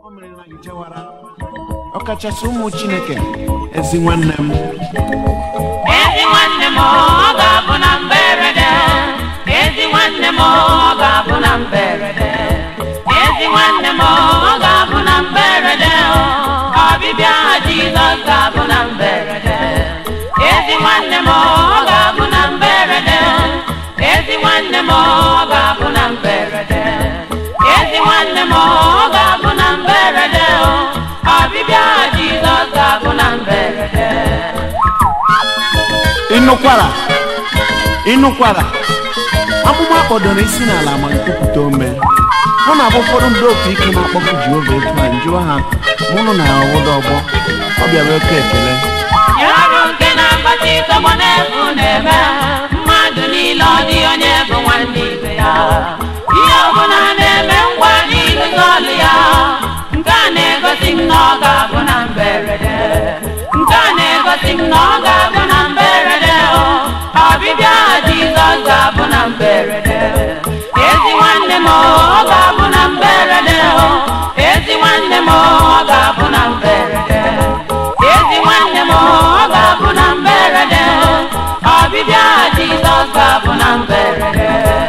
o mere na gị jewara ọkachasị ụmụ chineke ezi nwanne m ezi nwanne m ọ ga-abụ na mberede ezi nwanne m ọ ga-abụ na mberede ezi nwanne m ọ ga-abụ na mberede ọbịbịa ha jizọs ga-abụ na mberede ezi nwanne m ọ ga-abụ na mberede ezi nwanne m ọ ga-abụ na mberede ezi nwanne m ọ ga-abụ na mberede ọbịbịa ha jizọs ga-abụ na mberede ịnụkwara ịnụkwara amụma kpọdoro isi n'ala ma nkwupụta ome mụ na abụ ụfọdụ ndị otu ike na-akpọkụ jehova etu a njụọ ha mụnụ na ya ọwụda ọgbọ ọ bịara oke ekele Ya ọrụ nke na-akpata ịtọgbọ n'efu na-eme mmadụ niile ọ dị onye bụ nwanne ibe ya ihe ọbụla na-eme ngwa n'ịlụta ọlụ ya nke a na-egosi m na ọ ga-abụ na mberede nke a na-egosi m na ọ ga-abụ na mberede o. ọbịbịa Jizọs ga-abụ na mberede ezi nwanne m ọ ga-abụ na mberede o. ezi nwanne m ọ ga-abụ na mberede ezi nwanne m ọ ga-abụ na mberede ọbịbịa Jizọs ga-abụ na mberede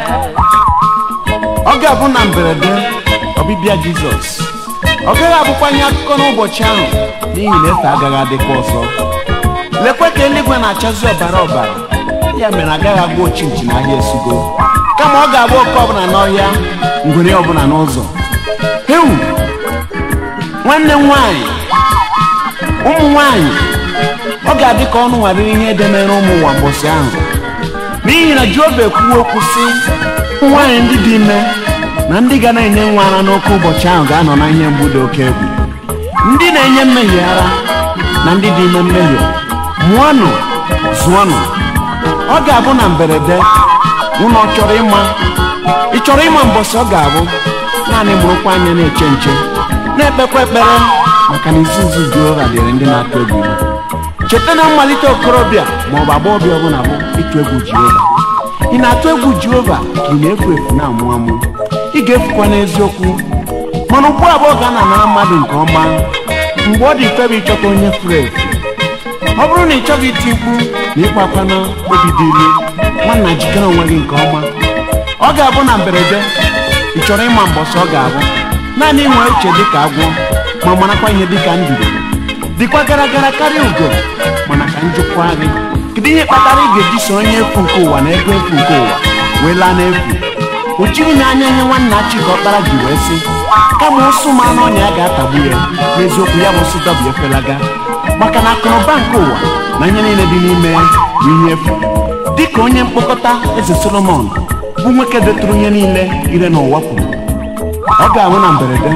ọ ga-abụ na mberede ọbịbịa jizọs ọ gaghị abụkwa ihe akụkọ n'ụbọchị ahụ n'ihi na efe agaghị adịkwa ọzọ lekwe ka eluigwe na-achazi ọbara ọbara ya mere agaghị agba ochinchi n'ahịa esugo kama ọ ga-agba oke ọbụla n'ọhịa ngwere ọbụla n'ụzọ hewu nwanne m nwaanyị ụmụ nwaanyị ọ ga-adị ka ọnụ nwarịrị ihe edemere ụmụ ụwa mbọsị ahụ n'ihi na Jehova ekwuwo okwu sị ụmụ nwaanyị ndị dị ime na ndị ga na-enye nwa ara n'oke ụbọchị ahụ ga-anọ na ihe mgbu dị oke egwu ndị na-enye mmehie ara na ndị dị ime mmehie mụọnụ zụọnụ ọ ga-abụ na mberede ụnọ chọrọ ịma ị chọrọ ịma mbọsị ọ ga-abụ naanị mụrụkwa anya na-eche nche na-ekpekwa ekpere maka na izu nzu Jehova dịrị ndị na-atụ egwu ya cheta na mmalite okorobịa ma ọ bụ agbọghọbịa ọbụla bụ ịtụ egwu Jehova ị na-atụ egwu Jehova ka ị na-efu efu na-amụ amụ ị ga-efukwa n'eziokwu mana ugbu abụọ ga na-anara mmadụ nke ọma mgbe ọ dị mfe bụ ịchọta onye furu efu ọ bụrụ na ị chọghị iti mkpu na ịkpa akwa na obi dị ilu nwanna jikere onwe gị nke ọma ọ ga-abụ na mberede ị chọrọ ịma mbọsị ọ ga-abụ naanị inwe uche dịka agwọ ma marakwa ihe dịka nduru dịkwa gara gara karịa ugo mana ka njụkwa gị kedu ihe kpatara ị ga-eji so onye efu nke ụwa na ego efu nke ụwa wee laa n'efu o jighị n'anya ihe nwanna chi ka ọkpara ji wee sị kama ụsụ ma anụ ọnya ya ga-atagbu ya n'eziokwu ya bụ sị dọbịa efelaga maka na akụnụba nke ụwa na ihe niile dị n'ime ya bụ ihe efu dịka onye mkpokọta eze solomon bụ nwoke detụrụ ihe niile ire n'ụwa kwuru ọ ga-anwụ na mberede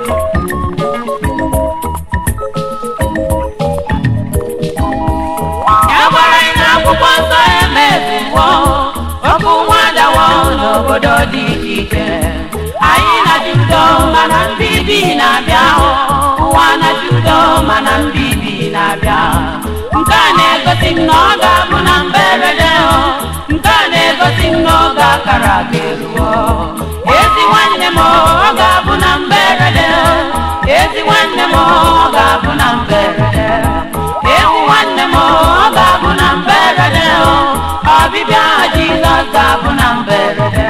ya gwara anyị n'akwụkwọ nsọ emezuwo okwu nwa dawo n'obodo dị iche iche anyị na-achụ udo mana mbibi na-abịa ụwa na-achụ udo mana mbibi na-abịa nke a na-egosi m na ọ ga-abụ na mberede o. nke a na-egosi m na oge akara aga eruo ezi nwanne m ọ ga-abụ na mberede ezi nwanne m ọ ga-abụ na mberede ewu nwanne m ọ ga-abụ na mberede o. ọbịbịa Jizọs ga-abụ na mberede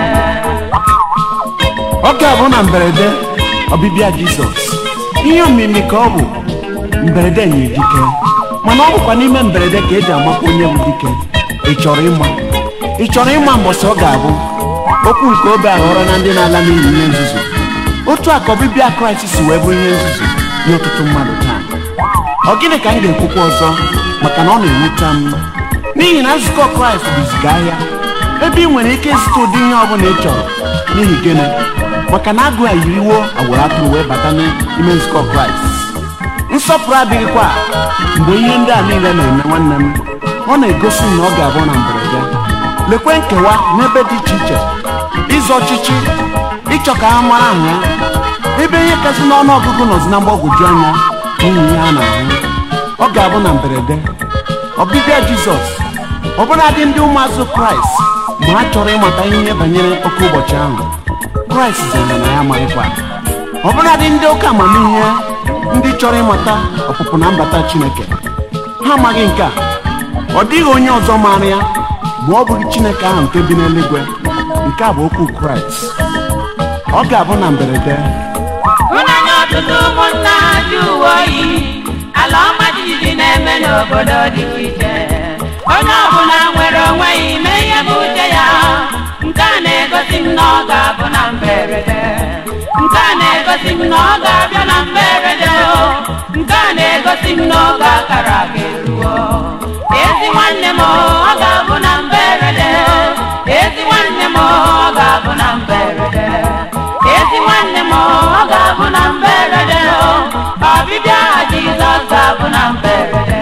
ọ ga-abụ na mberede ọbịbịa jizọs ihe omimi ka ọ bụ mberede nye dike mana ọ bụkwa n'ime mberede ka eji amakwa onye bụ dike ị chọrọ ịma ị chọrọ ịma mbọsị ọ ga-abụ okwu nke obe aghọrọ na ndị na-ala n'ihi ihe nzuzu otu a ka ọbịbịa kraịst si wee bụrụ ihe nzuzu nye ọtụtụ mmadụ taa ọ gịnị ka m ga-ekwukwa ọzọ maka na ọ na-ewute m n'ihi na nzukọ kraịst bụziga ahịa ebe ị nwere ike ịzụta ụdị ihe ọbụla ị chọrọ n'ihi gịnị maka na agụ a yiriwo agwara atụrụ wee bata n'ime nzukọ kraịst nsọpụrụ adịghịkwa mgbe ihe ndị a niile na-eme nwanne m ọ na-egosi m na ọ ga-abụ na mberede lekwe nkewa n'ebe dị iche iche ịzọ ọchịchị ịchọ ka ha mara aha ya ebe ihe kasị n'ọnụ ọgụgụ nọzi na mgbagwoju anya n'ihi ihe a na-ahụ ọ ga-abụ na mberede ọbịbịa jizọs ọbụladị ndị ụmụazụ kraịst ma ha chọrọ ịmata ihe banyere oke ụbọchị ahụ kraịst zara na ya amaghịkwa ọbụladị ndị ụka amamihe ndị chọrọ ịmata ọpụpụ na mbata chineke ha amaghị nke a ọ dịghị onye ọzọ maara ya ma ọ bụghị chineke ahụ nke bi n'eluigwe nke a bụ okwu kraịst ọ ga-abụ na mberede Hụnanya ọtụtụ ụmụnna ji uwe oyi ala ọma jijiji na-eme n'obodo dị iche iche onye ọbụla nwere onwe ya ime ihe bụ uche ya nke a na-egosi m na ọ ga-abụ na mberede nke a na-egosi m na ọ ga-abịa na mberede o nke a na-egosi m na oge akara ga-eruo ezi nwanne m ọ ga-abụ na mberede ezi nwanne m ọ ga-abụ na mberede ezi nwanne m ọ ga-abụ na mberede o ọbịbịa Jizọs ga-abụ na mberede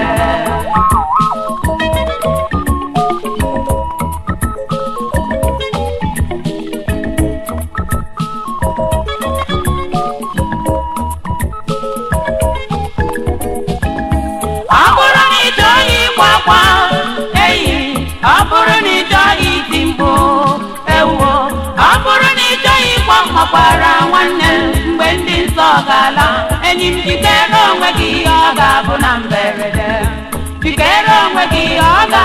ọ bụrụ na ị chọghị ịkwa akwa eyi ọ bụrụ na ị chọghị iti mkpu ewuo ọ bụrụ na ị chọghị ịkwa mmakwara nwanne m mgbe ndị nsọ ga-ala enyi m jikere onwe gị ọ ga-abụ na mberede jikere onwe gị ọ ga